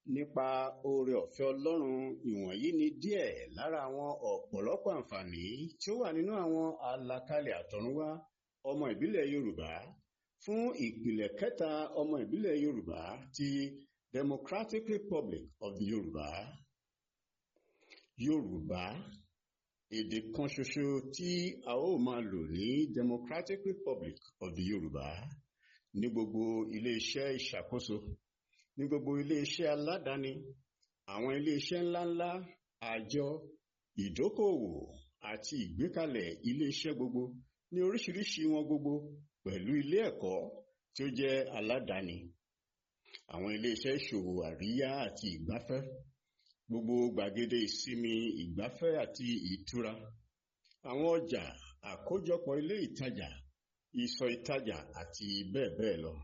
nípa oore ọ̀fẹ́ ọlọ́run ìwọ̀nyí ni díẹ̀ lára àwọn ọ̀pọ̀lọpọ̀ àǹfààní tí ó wà nínú àwọn àlàkalẹ̀ àtọ̀runwá ọmọ ìbílẹ̀ yorùbá fún ìpìlẹ̀ kẹta ọmọ ìbílẹ̀ yorùbá ti democratic republic of the yorùbá yorùbá èdè kan ṣoṣo tí a ó máa lò ní democratic republic of the yorùbá ní gbogbo iléeṣẹ́ ìṣàkóso ní gbogbo iléeṣẹ́ aládàáni àwọn iléeṣẹ́ ńláńlá àjọ ìdókòòwò àti ìgbékalẹ̀ iléeṣẹ́ gbogbo ní oríṣiríṣi wọn gbogbo pẹ̀lú ilé ẹ̀kọ́ tí ó jẹ́ aládàáni àwọn iléeṣẹ́ ìṣòwò àríyá àti ìgbafẹ́ gbogbo gbàgede ìsinmi ìgbafẹ́ àti ìtura àwọn ọjà àkójọpọ̀ ilé ìtajà ìsọ̀ ìtajà àti bẹ́ẹ̀ bẹ́ẹ̀ lọ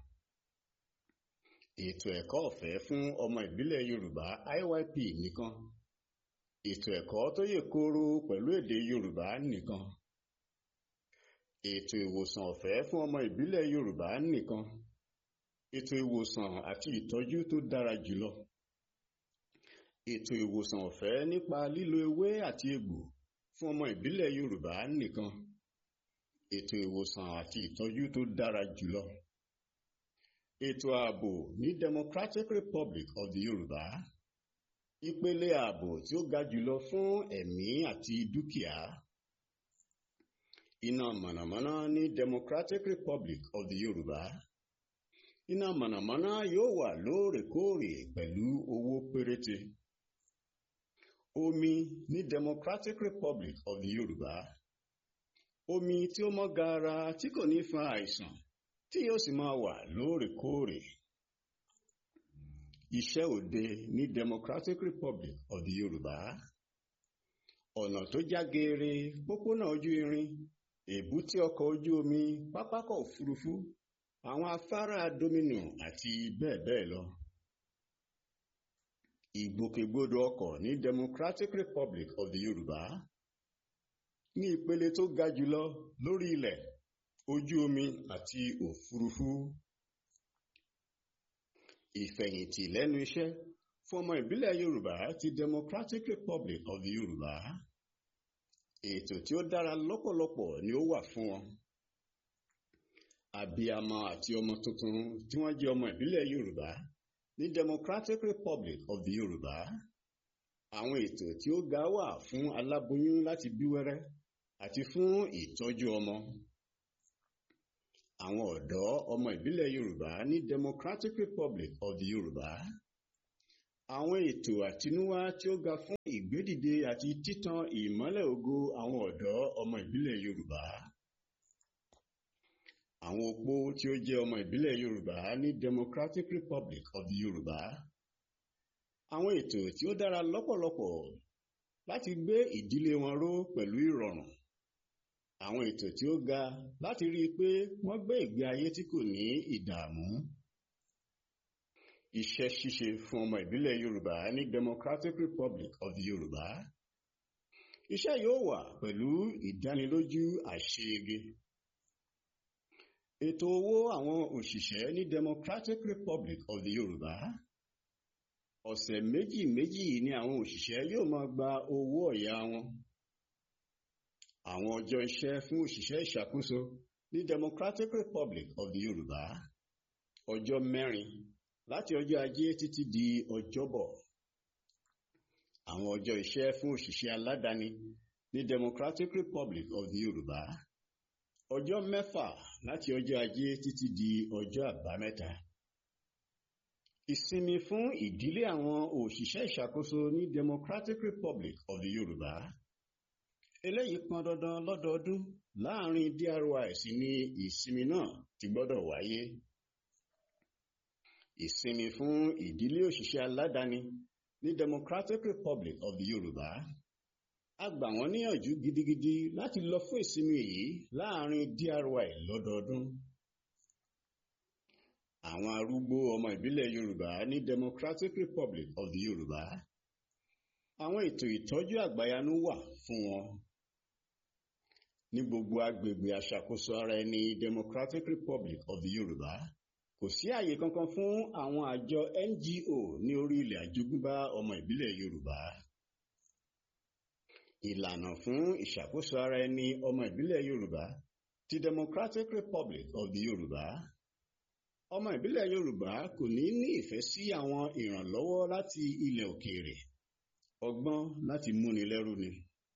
ètò ẹ̀kọ́ ọ̀fẹ́ fún ọmọ ìbílẹ̀ yorùbá IYP nìkan ètò ẹ̀kọ́ tó yè kooro pẹ̀lú èdè yorùbá nìkan ètò ìwòsàn ọ̀fẹ́ fún ọmọ ìbílẹ̀ yorùbá nìkan ètò ìwòsàn àti ìtọ́jú tó dára jùlọ ètò ìwòsàn ọ̀fẹ́ nípa lílo ewé àti egbò fún ọmọ ìbílẹ̀ yorùbá nìkan ètò ìwòsàn àti ìtọ́jú tó dára jùlọ ètò ààbò ní democratic republic of the yorùbá ìpele ààbò tí ó ga jùlọ fún ẹ̀mí àti dúkìá iná mànàmáná ní democratic republic of the yorùbá iná mànàmáná yóò wà lóòrèkóòrè pẹ̀lú owó péréte omi ní democratic republic of the yorùbá omi tí ó mọ́ gaara tí kò ní fa àìsàn tí yóò sì máa wà lóòrèkóòrè iṣẹ́ òde ní democratic republic of the yorùbá ọ̀nà tó já geere pópónà ojú irin èbúté ọkọ̀ ojú omi pápákọ̀ òfurufú àwọn afárá domino àti bẹ́ẹ̀ bẹ́ẹ̀ lọ ìgbòkègbodò ọkọ̀ ní democratic republic of the yorùbá ní ìpele tó ga jùlọ lórí ilẹ̀ ojú omi àti òfurufú ìfẹ̀yìntì lẹ́nu iṣẹ́ fún ọmọ ìbílẹ̀ yorùbá ti democratic republic of the yorùbá ètò tí ó dára lọ́pọ̀lọpọ̀ ni ó wà fún wọn àbíamọ àti ọmọ tuntun tí wọ́n jẹ́ ọmọ ìbílẹ̀ yorùbá ní democratic republic of the yorùbá àwọn ètò tí ó ga wà fún aláboyún láti bí wẹ́rẹ́ àti fún ìtọ́jú ọmọ àwọn ọ̀dọ́ ọmọ ìbílẹ̀ yorùbá ní democratic republic of the yorùbá àwọn ètò àtinúwá tí ó ga fún ìgbédìde àti títan ìmọ́lẹ̀ ògo àwọn ọ̀dọ́ ọmọ ìbílẹ̀ yorùbá àwọn opó tí ó jẹ́ ọmọ ìbílẹ̀ yorùbá ní democratic republic of the yorùbá àwọn ètò tí ó dára lọ́pọ̀lọpọ̀ láti gbé ìdílé wọn ró pẹ̀lú ìrọ̀rùn àwọn ètò tí ó ga láti rí i pé wọ́n gbé ìgbé ayé tí kò ní ìdààmú iṣẹ́ ṣíṣe fún ọmọ ìbílẹ̀ yorùbá ní democratic republic of the yorùbá iṣẹ́ yóò wà pẹ̀lú ìdánilójú àṣeyege ètò owó àwọn òṣìṣẹ́ ní democratic republic of the yorùbá ọ̀sẹ̀ méjì méjì ni àwọn òṣìṣẹ́ yóò máa gba owó ọ̀yà wọn àwọn ọjọ́ iṣẹ́ fún òṣìṣẹ́ ìṣàkóso ní democratic republic of the yorùbá ọjọ́ mẹ́rin láti ọjọ́ ajé títí di ọjọ́bọ̀ àwọn ọjọ́ iṣẹ́ fún òṣìṣẹ́ aládàáni ní democratic republic of the yorùbá ọjọ́ mẹ́fà láti ọjọ́ ajé títí di ọjọ́ àbámẹ́ta ìsinmi fún ìdílé àwọn òṣìṣẹ́ ìṣàkóso ní democratic republic of the yorùbá eléyìí pọn dandan lọ́dọọdún láàrin DRYS ní ìsinmi náà ti gbọ́dọ̀ wáyé ìsinmi fún ìdílé òṣìṣẹ́ aládàáni ní democratic republic of the yorùbá a gbà wọ́n níyànjú gidigidi láti lọ fún ìsinmi yìí láàrin DRY lọ́dọọdún àwọn arúgbó ọmọ ìbílẹ̀ yorùbá ní democratic republic of the yorùbá àwọn ètò ìtọ́jú àgbàyanu wà fún wọn ní gbogbo agbègbè aṣàkóso ara ẹni democratic republic of the yorùbá kò sí àyè kankan fún àwọn àjọ NGO ní orí ilẹ̀ àjogúnbá ọmọ ìbílẹ̀ Yorùbá ìlànà fún ìṣàkóso ara ẹni ọmọ ìbílẹ̀ Yorùbá ti Democratic Republic of the Yorùbá ọmọ ìbílẹ̀ Yorùbá kò ní ní ìfẹ́ sí àwọn ìrànlọ́wọ́ láti ilẹ̀ òkèèrè ọgbọ́n láti múni lẹ́rú ni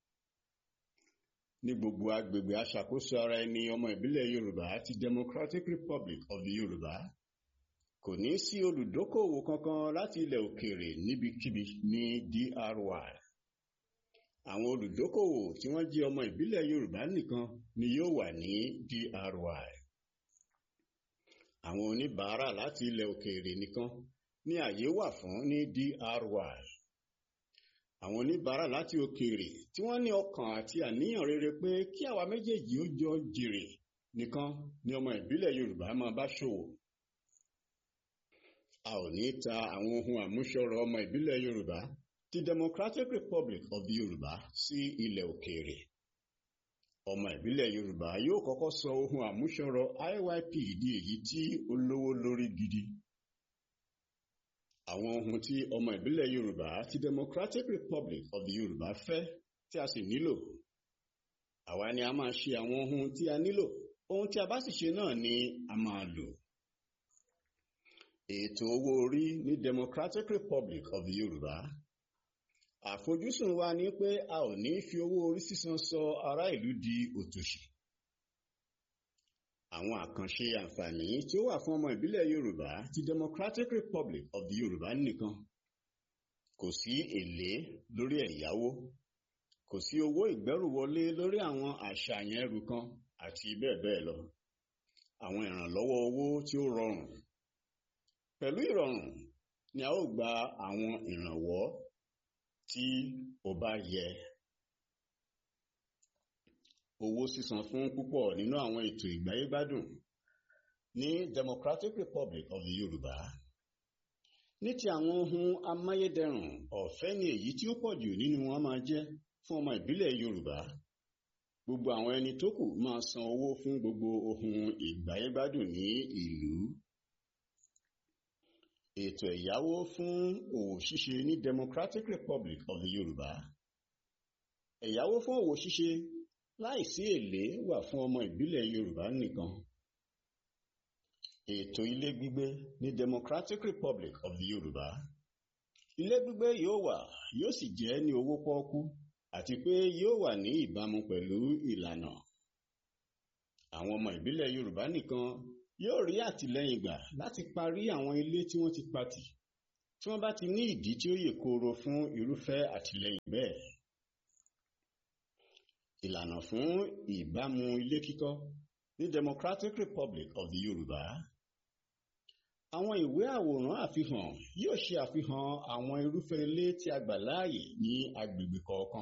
ní gbogbo agbègbè aṣàkóso ara ẹni ọmọ ìbílẹ̀ Yorùbá ti Democratic Republic of the Yorùbá kò ní sí olùdókòwò kankan láti ilẹ̀ òkèèrè níbikíbi ní DRY àwọn olùdókòwò tí wọ́n jẹ́ ọmọ ìbílẹ̀ Yorùbá nìkan ni yóò wà ní DRY àwọn oníbàárà láti ilẹ̀ òkèèrè nìkan ní àyè wà fún ní DRY àwọn oníbàárà láti òkèèrè tí wọ́n ní ọkàn àti àníyàn rere pé kí àwa méjèèjì ó jọ jèrè nìkan ni ọmọ ìbílẹ̀ Yorùbá máa bá ṣòwò a ò ní ta àwọn ohun àmúṣọrọ̀ ọmọ ìbílẹ̀ Yorùbá ti Democratic Republic of the Yorùbá sí ilẹ̀ òkèèrè ọmọ ìbílẹ̀ Yorùbá yóò kọ́kọ́ sọ ohun àmúṣọrọ̀ IYP di èyí tí ó lówó lórí gidi àwọn ohun tí ọmọ ìbílẹ̀ Yorùbá ti Democratic Republic of the Yorùbá fẹ́ tí a sì nílò àwa ni a máa ṣe àwọn ohun tí a nílò ohun tí a bá sì ṣe náà ni a máa lò ètò owó orí ní Democratic Republic of the Yorùbá àfojúsùn wa ni pé a ò ní fi owó orí sísan sọ ará ìlú di òtòṣì àwọn àkànṣe àǹfààní tí ó wà fún ọmọ ìbílẹ̀ Yorùbá ti Democratic Republic of the Yorùbá nìkan kò sí èlé lórí ẹ̀yáwó kò sí owó ìgbẹ́rùwọlé lórí àwọn àṣàyàn ẹrù kan àti bẹ́ẹ̀ bẹ́ẹ̀ lọ àwọn ìrànlọ́wọ́ owó tí ó rọrùn pẹ̀lú ìrọ̀rùn ni a ó gba àwọn ìrànwọ́ tí ó bá yẹ owó sísan fún púpọ̀ nínú àwọn ètò ìgbáyégbádùn ní Democratic Republic of the Yorùbá ní ti àwọn ohun amáyédẹrùn ọ̀fẹ́ ni èyí tí ó pọ̀ jù nínú wọn máa jẹ́ fún ọmọ ìbílẹ̀ Yorùbá gbogbo àwọn ẹni tó kù máa san owó fún gbogbo ohun ìgbáyégbádùn ní ìlú ètò ẹ̀yáwó fún òwò ṣíṣe ní Democratic Republic of the Yorùbá ẹ̀yáwó fún òwò ṣíṣe láìsí èlé wà fún ọmọ ìbílẹ̀ Yorùbá nìkan ètò ilé gbígbé ní Democratic Republic of the Yorùbá ilé gbígbé yóò wà yóò sì jẹ́ ní owó pọ́ọ́kú àti pé yóò wà ní ìbámu pẹ̀lú ìlànà àwọn ọmọ ìbílẹ̀ Yorùbá nìkan yóò rí àtìlẹ́yìn gbà láti parí àwọn ilé tí wọ́n ti patì tí wọ́n bá ti ní ìdí tí ó yè kooro fún irúfẹ́ àtìlẹ́yìn bẹ́ẹ̀ ìlànà fún ìbámu ilé kíkọ́ ní Democratic Republic of the Yorùbá àwọn ìwé àwòrán àfihàn yóò ṣe àfihàn àwọn irúfẹ́ ilé tí a gbà láàyè ní agbègbè kọ̀ọ̀kan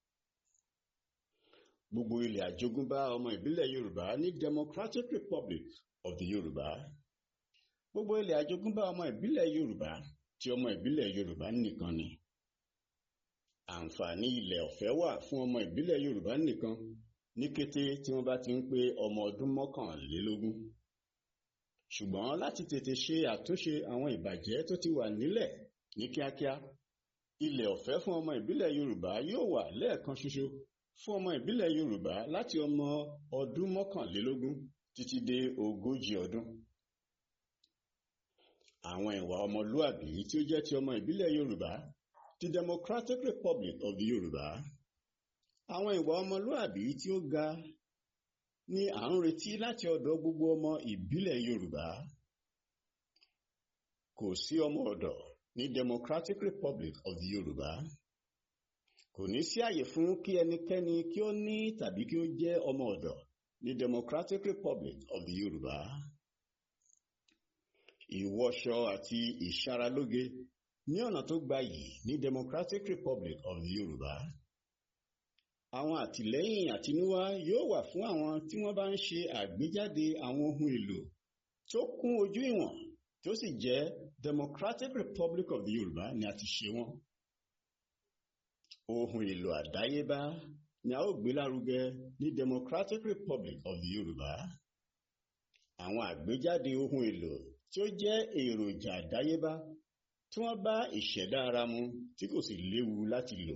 gbogbo ilẹ̀ àjogúnbá ọmọ ìbílẹ̀ Yorùbá ní Democratic Republic of the Yorùbá gbogbo ilẹ̀ àjogúnbá ọmọ ìbílẹ̀ Yorùbá tí ọmọ ìbílẹ̀ Yorùbá nìkan ni àǹfààní ilẹ̀ ọ̀fẹ́ wà fún ọmọ ìbílẹ̀ Yorùbá nìkan ní kété tí wọ́n bá ti ń pé ọmọ ọdún mọ́kànlélógún ṣùgbọ́n láti tètè ṣe àtúnṣe àwọn ìbàjẹ́ tó ti wà nílẹ̀ ní kíákíá ilẹ̀ ọ̀fẹ́ fún ọmọ ìbílẹ̀ Yorùbá yóò wà lẹ́ẹ̀kan ṣoṣo fún ọmọ ìbílẹ̀ Yorùbá láti ọmọ ọdún mọ́kànlélógún títí dé ogójì ọdún àwọn ìwà ọmọlúàbí tí ó jẹ́ ti ọmọ ìbílẹ̀ Yorùbá ti Democratic Republic of the Yorùbá àwọn ìwà ọmọlúàbí tí ó ga ni à ń retí láti ọ̀dọ̀ gbogbo ọmọ ìbílẹ̀ Yorùbá kò sí ọmọ ọ̀dọ̀ ní Democratic Republic of the Yorùbá kò ní sí àyè fún kí ẹnikẹ́ni kí ó ní tàbí kí ó jẹ́ ọmọ ọ̀dọ̀ ní Democratic Republic of the Yorùbá ìwọṣọ àti ìṣaralóge ní ọ̀nà tó gbayì ní Democratic Republic of the Yorùbá àwọn àtìlẹ́yìn àtinúwá yóò wà fún àwọn tí wọ́n bá ń ṣe àgbéjáde àwọn ohun èlò tó kún ojú ìwọ̀n tó sì jẹ́ Democratic Republic of the Yorùbá ni a ti ṣe wọ́n ohun èlò àdáyébá ni a ó gbé lárugẹ ní Democratic Republic of the Yorùbá àwọn àgbéjáde ohun èlò tí ó jẹ́ èròjà àdáyébá tí wọ́n bá ìṣẹ̀dá ara mu tí kò sì léwu láti lò.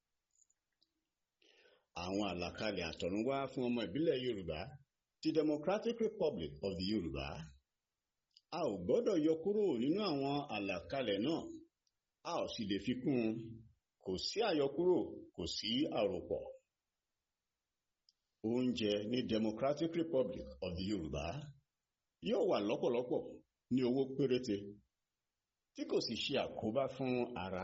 Àwọn àlàkalẹ̀ àtọ̀runwá fún ọmọ ìbílẹ̀ Yorùbá ti Democratic Republic of the Yorùbá. A ò gbọ́dọ̀ yọ kúrò nínú àwọn àlàkalẹ̀ náà, a ò sì lè fi kún un. Kò sí àyọkúrò, kò sí àròpọ̀. Oúnjẹ ní Democratic Republic of the Yorùbá yóò wà lọ́pọ̀lọpọ̀ ní owó péréte tí kò sì ṣe àkóbá fún ara.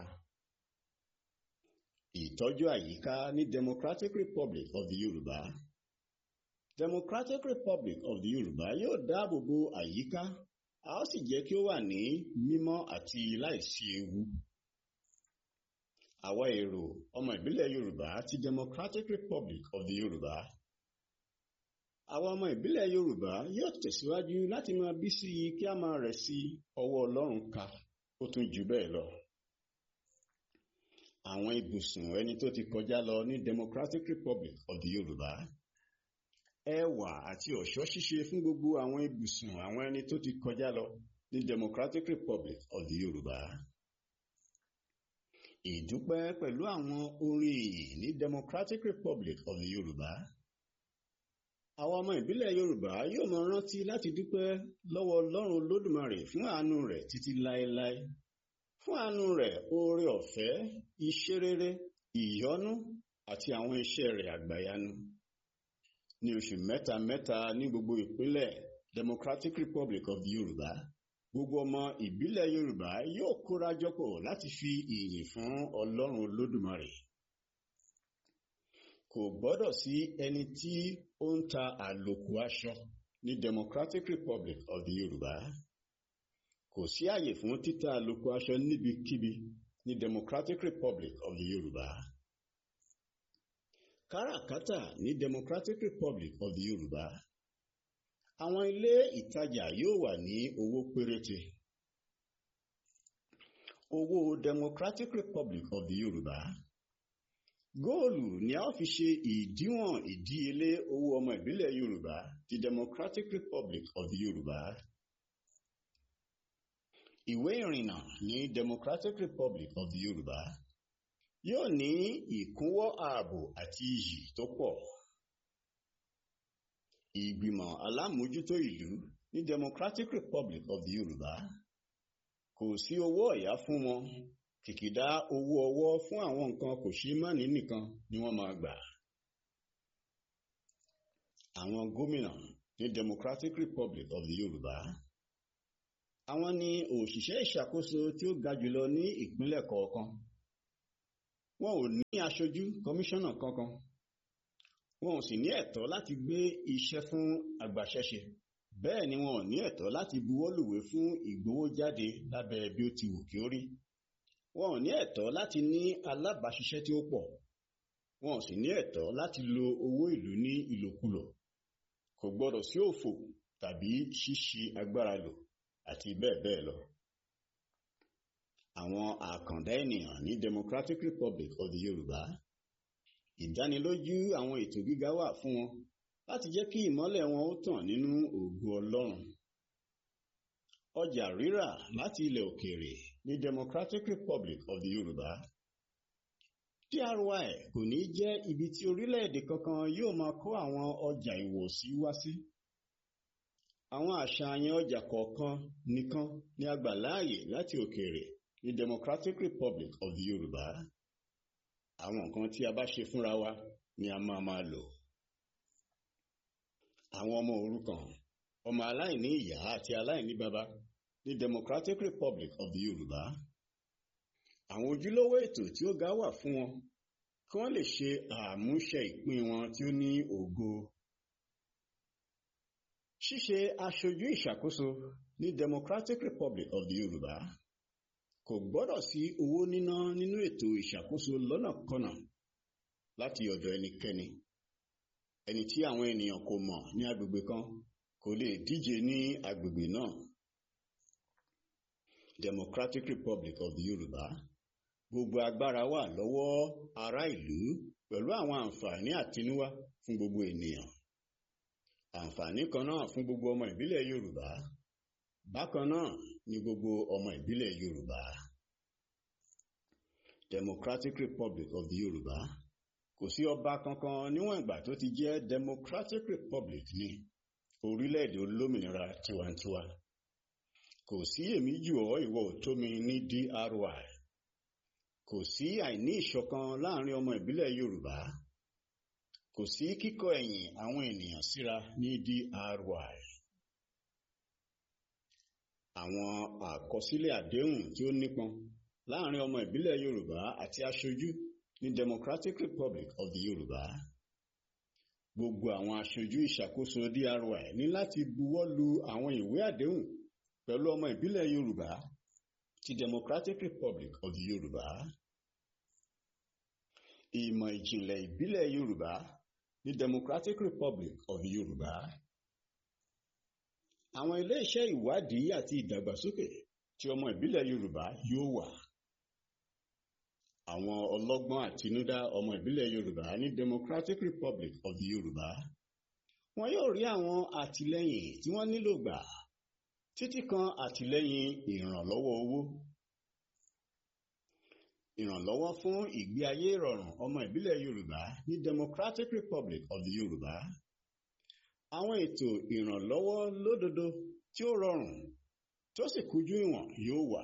Ìtọ́jú àyíká ní Democratic Republic of the Yorùbá. Democratic Republic of the Yorùbá yóò dáàbò bo àyíká, a ó sì jẹ́ kí ó wà ní mímọ́ àti láìsí ewu. Àwa èrò ọmọ ìbílẹ̀ Yorùbá ti Democratic Republic of the Yorùbá. Àwa ọmọ ìbílẹ̀ Yorùbá yóò tẹ̀síwájú láti máa bí sí i kí a máa rẹ̀ sí ọwọ́ Ọlọ́run ká ó tún jù bẹ́ẹ̀ lọ. Àwọn ibùsùn ẹni tó ti kọjá lọ ní Democratic Republic of the Yorùbá. Ẹwà àti ọ̀ṣọ́ ṣíṣe fún gbogbo àwọn ibùsùn àwọn ẹni tó ti kọjá lọ ní Democratic Republic of the Yorùbá. Ìdúpẹ́ pẹ̀lú àwọn orin ìyìn ní Democratic Republic of the Yorùbá. Àwọn ọmọ ìbílẹ̀ Yorùbá yóò máa rántí láti dúpẹ́ lọ́wọ́ Ọlọ́run Olódùmarè fún àánú rẹ̀ títí láéláé. Fún àánú rẹ̀, oore ọ̀fẹ́, iṣẹ́ rere, ìyọ́nú àti àwọn iṣẹ́ rẹ̀ àgbàyanu. Ní oṣù mẹ́ta mẹ́ta ní gbogbo ìpínlẹ̀ Democratic Republic of the Yorùbá, gbogbo ọmọ ìbílẹ̀ Yorùbá yóò kóra jọpọ̀ láti fi ìyìn fún Ọlọ́run Olódùmarè. Kò gbọ́dọ̀ sí ẹni tí ó ń ta àlòkù aṣọ ní Democratic Republic of the Yorùbá. Kò sí àyè fún títa àlòkù aṣọ níbikíbi ní Democratic Republic of the Yorùbá. Káràkátà ní Democratic Republic of the Yorùbá. Àwọn ilé ìtajà yóò wà ní owó péréte. Owó Democratic Republic of the Yorùbá. Góòlù ni a ó fi ṣe ìdíwọ̀n ìdíyelé owó ọmọ ìbílẹ̀ Yorùbá ti Democratic Republic of the Yorùbá. Ìwé ìrìnnà ní Democratic Republic of the Yorùbá yóò ní ìkúnwọ́ ààbò àti iyì tó pọ̀. Ìgbìmọ̀ alámòójútó ìlú ní Democratic Republic of the Yorùbá kò sí owó ọ̀yá fún wọn kìkìdá owó ọwọ́ fún àwọn nǹkan kò ṣeé mánìí nìkan ni wọ́n máa gbà. Àwọn gómìnà ní Democratic Republic of the Yorùbá. Àwọn ni òṣìṣẹ́ ìṣàkóso tí ó ga jùlọ ní ìpínlẹ̀ kọ̀ọ̀kan. Wọn ò ní aṣojú kọmíṣánná kankan. Wọn ò sì ní ẹ̀tọ́ láti gbé iṣẹ́ fún agbaṣẹ́ṣe. Bẹ́ẹ̀ ni wọn ò ní ẹ̀tọ́ láti buwọ́lùwé fún ìgbowójáde lábẹ́ bí ó ti wù kí ó rí. Wọn ò ní ẹ̀tọ́ láti ní alábàáṣiṣẹ́ tí ó pọ̀. Wọn ò sì ní ẹ̀tọ́ láti lo owó ìlú ní ìlòkulò. Kò gbọdọ̀ sí òfò tàbí ṣíṣi agbára lò àti bẹ́ẹ̀ bẹ́ẹ̀ lọ. Àwọn àkàndá ènìyàn ní Democratic Republic of the Yorùbá. Ìdánilójú àwọn ètò gíga wà fún wọn láti jẹ́ kí ìmọ́lẹ̀ wọn ó tàn nínú ògo Ọlọ́run. Ọjà rírà láti ilẹ̀ òkèèrè ní Democratic Republic of the Yorùbá. DRY kò ní jẹ́ ibi tí orílẹ̀-èdè kankan yóò máa kó àwọn ọjà ìwọ̀sí wá sí. Àwọn àṣàyàn ọjà kọ̀ọ̀kan nìkan ni a gbà láàyè láti òkèèrè ní Democratic Republic of the Yorùbá. Àwọn nǹkan tí a bá ṣe fúnra wa ni a máa máa lò. Àwọn ọmọ òrukàn, ọmọ aláìní ìyá àti aláìní bàbá ní Democratic Republic of the Yorùbá. Àwọn ojúlówó ètò tí ó ga wà fún wọn kí wọ́n lè ṣe àmúṣe ìpín wọn tí ó ní ògo. Ṣíṣe aṣojú ìṣàkóso ní Democratic Republic of the Yorùbá kò gbọ́dọ̀ sí owó níná nínú ètò ìṣàkóso lọ́nàkọnà láti ọ̀dọ̀ ẹnikẹ́ni. Ẹni tí àwọn ènìyàn kò mọ̀ ní agbègbè kan kò lè díje ní agbègbè náà. Democratic Republic of the Yorùbá gbogbo agbára wà lọ́wọ́ ará ìlú pẹ̀lú àwọn àǹfààní àtinúwá fún gbogbo ènìyàn. Àǹfààní kan náà fún gbogbo ọmọ ìbílẹ̀ Yorùbá. bákan náà ni gbogbo ọmọ ìbílẹ̀ Yorùbá Democratic Republic of the Yorùbá kò sí ọba kankan níwọ̀n ìgbà tó ti jẹ́ Democratic Republic ní orílẹ̀-èdè olómìnira tiwantiwa kò sí èmi jù ọ́ ìwọ ò tó mi ní DRY kò sí àìní ìṣọ̀kan láàrin ọmọ ìbílẹ̀ Yorùbá kò sí kíkọ ẹ̀yìn àwọn ènìyàn síra ní DRY àwọn àkọsílẹ̀ àdéhùn tí ó nípọn láàrin ọmọ ìbílẹ̀ Yorùbá àti aṣojú ní Democratic Republic of the Yorùbá gbogbo àwọn aṣojú ìṣàkóso DRY ní láti buwọ́ lu àwọn ìwé àdéhùn pẹ̀lú ọmọ ìbílẹ̀ Yorùbá ti Democratic Republic of the Yorùbá ìmọ̀ ìjìnlẹ̀ ìbílẹ̀ Yorùbá ní Democratic Republic of the Yorùbá àwọn ilé-iṣẹ́ ìwádìí àti ìdàgbàsókè tí ọmọ ìbílẹ̀ Yorùbá yóò wà àwọn ọlọ́gbọ́n àtinúdá ọmọ ìbílẹ̀ Yorùbá ní Democratic Republic of the Yorùbá wọn yóò rí àwọn àtìlẹ́yìn tí wọ́n nílò gbà títí kan àtìlẹ́yìn ìrànlọ́wọ́ owó ìrànlọ́wọ́ fún ìgbé ayé ìrọ̀rùn ọmọ ìbílẹ̀ Yorùbá ní Democratic Republic of the Yorùbá àwọn ètò ìrànlọ́wọ́ lódodo tí ó rọrùn tí ó sì kújú ìwọ̀n yóò wà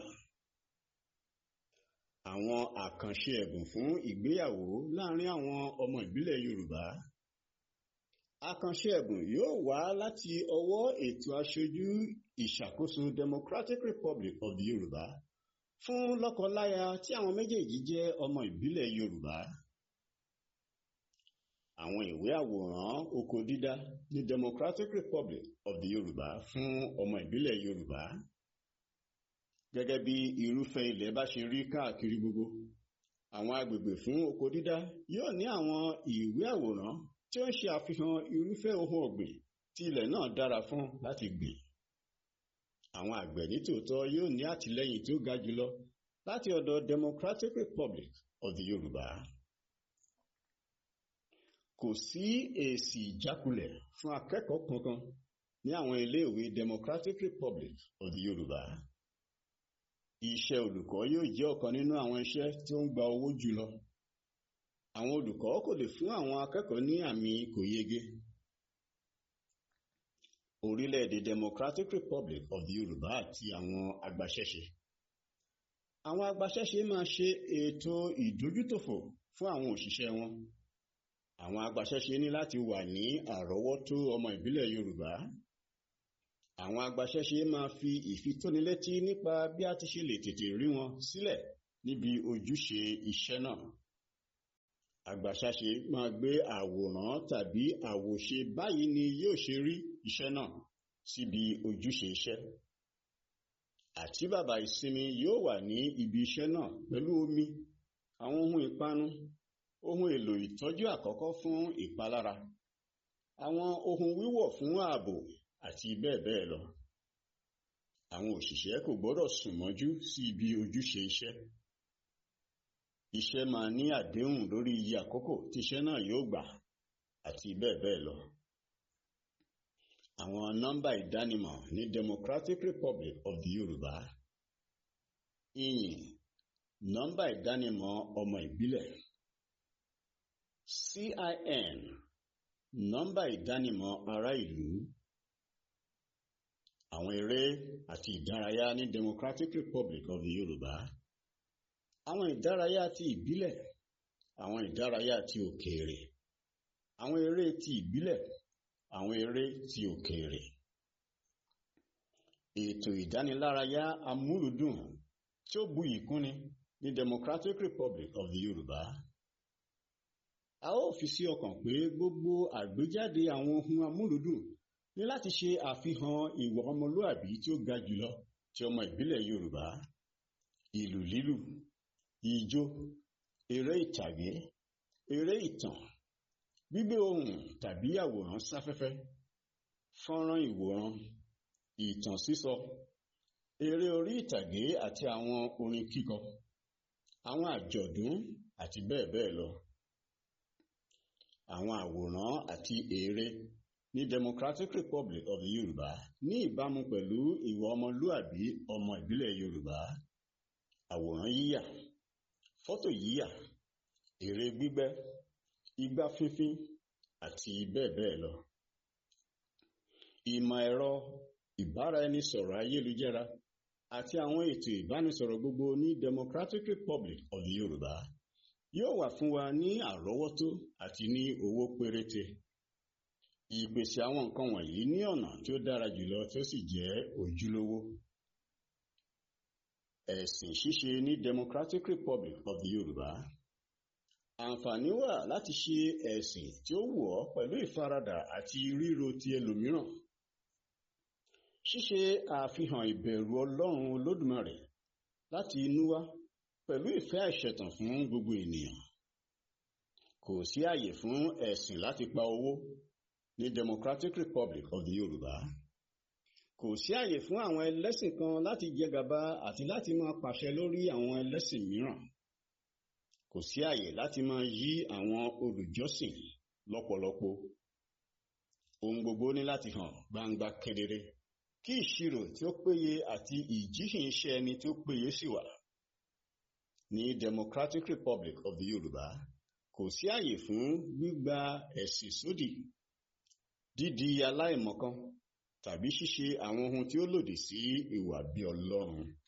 àwọn àkànṣe ẹ̀bùn fún ìgbéyàwó láàrin àwọn ọmọ ìbílẹ̀ Yorùbá àkànṣe ẹ̀bùn yóò wá láti ọwọ́ ètò aṣojú ìṣàkóso Democratic Republic of the Yorùbá fún lọ́kọláya tí àwọn méjèèjì jẹ́ ọmọ ìbílẹ̀ Yorùbá àwọn ìwé àwòrán oko dídá ní Democratic Republic of the Yorùbá fún ọmọ ìbílẹ̀ Yorùbá gẹ́gẹ́ bí irúfẹ́ ilẹ̀ bá ṣe rí káàkiri gbogbo àwọn agbègbè fún oko dídá yóò ní àwọn ìwé àwòrán tí ó ń ṣe àfihàn irúfẹ́ ohun ọ̀gbìn tí ilẹ̀ náà dára fún láti gbìn àwọn àgbẹ̀ nítòótọ́ yóò ní àtìlẹ́yìn tí ó ga jùlọ láti ọ̀dọ̀ Democratic Republic of the Yorùbá kò sí èsì ìjákulẹ̀ fún akẹ́kọ̀ọ́ kankan ní àwọn iléèwé Democratic Republic of the Yorùbá iṣẹ́ olùkọ́ yóò jẹ́ ọ̀kan nínú àwọn iṣẹ́ tí ó ń gba owó jùlọ àwọn olùkọ́ kò lè fún àwọn akẹ́kọ̀ọ́ ní àmì kò yege orílẹ̀-èdè Democratic Republic of the Yorùbá àti àwọn agbaṣẹ́ṣe àwọn agbaṣẹ́ṣe máa ṣe ètò ìdójútòfò fún àwọn òṣìṣẹ́ wọn àwọn agbaṣẹ́ṣe ní láti wà ní àrọ́wọ́tó ọmọ ìbílẹ̀ Yorùbá àwọn agbaṣẹ́ṣe máa fi ìfitónilétí nípa bí a ti ṣe lè tètè rí wọn sílẹ̀ níbi ojúṣe iṣẹ́ náà agbaṣẹ́ṣe máa gbé àwòrán tàbí àwòṣe báyìí ni yóò ṣe rí iṣẹ́ náà síbi ojúṣe iṣẹ́ àti bàbá ìsinmi yóò wà ní ibi iṣẹ́ náà pẹ̀lú omi àwọn ohun ìpanu ohun èlò ìtọ́jú àkọ́kọ́ fún ìpalára àwọn ohun wíwọ̀ fún ààbò àti bẹ́ẹ̀ bẹ́ẹ̀ lọ àwọn òṣìṣẹ́ kò gbọ́dọ̀ sùn mọ́jú sí ibi ojúṣe iṣẹ́ iṣẹ́ máa ní àdéhùn lórí iye àkókò tí iṣẹ́ náà yóò gbà àti bẹ́ẹ̀ bẹ́ẹ̀ lọ àwọn nọ́mbà ìdánimọ̀ ní Democratic Republic of the Yorùbá ìyìn nọ́mbà ìdánimọ̀ ọmọ ìbílẹ̀ CIN nọ́mbà ìdánimọ̀ ará ìlú àwọn eré àti ìdárayá ní Democratic Republic of the Yorùbá àwọn ìdárayá ti ìbílẹ̀ àwọn ìdárayá ti òkèèrè àwọn eré ti ìbílẹ̀ àwọn eré ti òkèèrè ètò ìdánilárayá amúlùdùn tí ó buyì kúnni ní Democratic Republic of the Yorùbá a ó fi sí ọkàn pé gbogbo àgbéjáde àwọn ohun amúlùdùn ní láti ṣe àfihàn ìwà ọmọlúàbí tí ó ga jùlọ ti ọmọ ìbílẹ̀ Yorùbá ìlù lílù ijó eré ìtàgé eré ìtàn gbígbé ohùn tàbí àwòrán sáfẹ́fẹ́ fọ́nrán ìwòran ìtàn sísọ eré orí ìtàgé àti àwọn orin kíkọ àwọn àjọ̀dún àti bẹ́ẹ̀ bẹ́ẹ̀ lọ àwọn àwòrán àti eré ní Democratic Republic of the Yorùbá ní ìbámu pẹ̀lú ìwà ọmọlúàbí ọmọ ìbílẹ̀ Yorùbá àwòrán yíyà fọ́tò yíyà ère gbígbẹ́ igbá fífín àti bẹ́ẹ̀ bẹ́ẹ̀ lọ. ìmọ̀ ẹ̀rọ ìbáraẹnisọ̀rọ̀ ayélujára àti àwọn ètò ìbánisọ̀rọ̀ gbogbo ní Democratic Republic of the Yorùbá yóò wà fún wa ní àrọ́wọ́tó àti ní owó péréte. ìpèsè àwọn nǹkan wọ̀nyí ní ọ̀nà tí ó dára jùlọ tí ó sì jẹ́ ojúlówó. ẹ̀sìn ṣíṣe ní Democratic Republic of the Yorùbá àǹfààní wà láti ṣe ẹ̀sìn tí ó wù ọ́ pẹ̀lú ìfaradà àti ríro ti ẹlòmíràn. ṣíṣe àfihàn ìbẹ̀rù Ọlọ́run Olódùmarè láti inú wá pẹ̀lú ìfẹ́ àìṣẹ̀tàn fún gbogbo ènìyàn. kò sí àyè fún ẹ̀sìn láti pa owó ní Democratic Republic of the Yorùbá. kò sí àyè fún àwọn ẹlẹ́sìn kan láti jẹ gàba àti láti máa pàṣẹ lórí àwọn ẹlẹ́sìn mìíràn kò sí àyè láti máa yí àwọn olùjọ́sìn lọ́pọ̀lọpọ̀ ohun gbogbo ní láti hàn gbangba kedere kí ìṣirò tí ó péye àti ìjíhìn iṣẹ́ ẹni tí ó péye sì wà ní Democratic Republic of the Yorùbá kò sí àyè fún gbígba ẹ̀sìn sódì dídi aláìmọ̀kan tàbí ṣíṣe àwọn ohun tí ó lòdì sí ìwà bí Ọlọ́run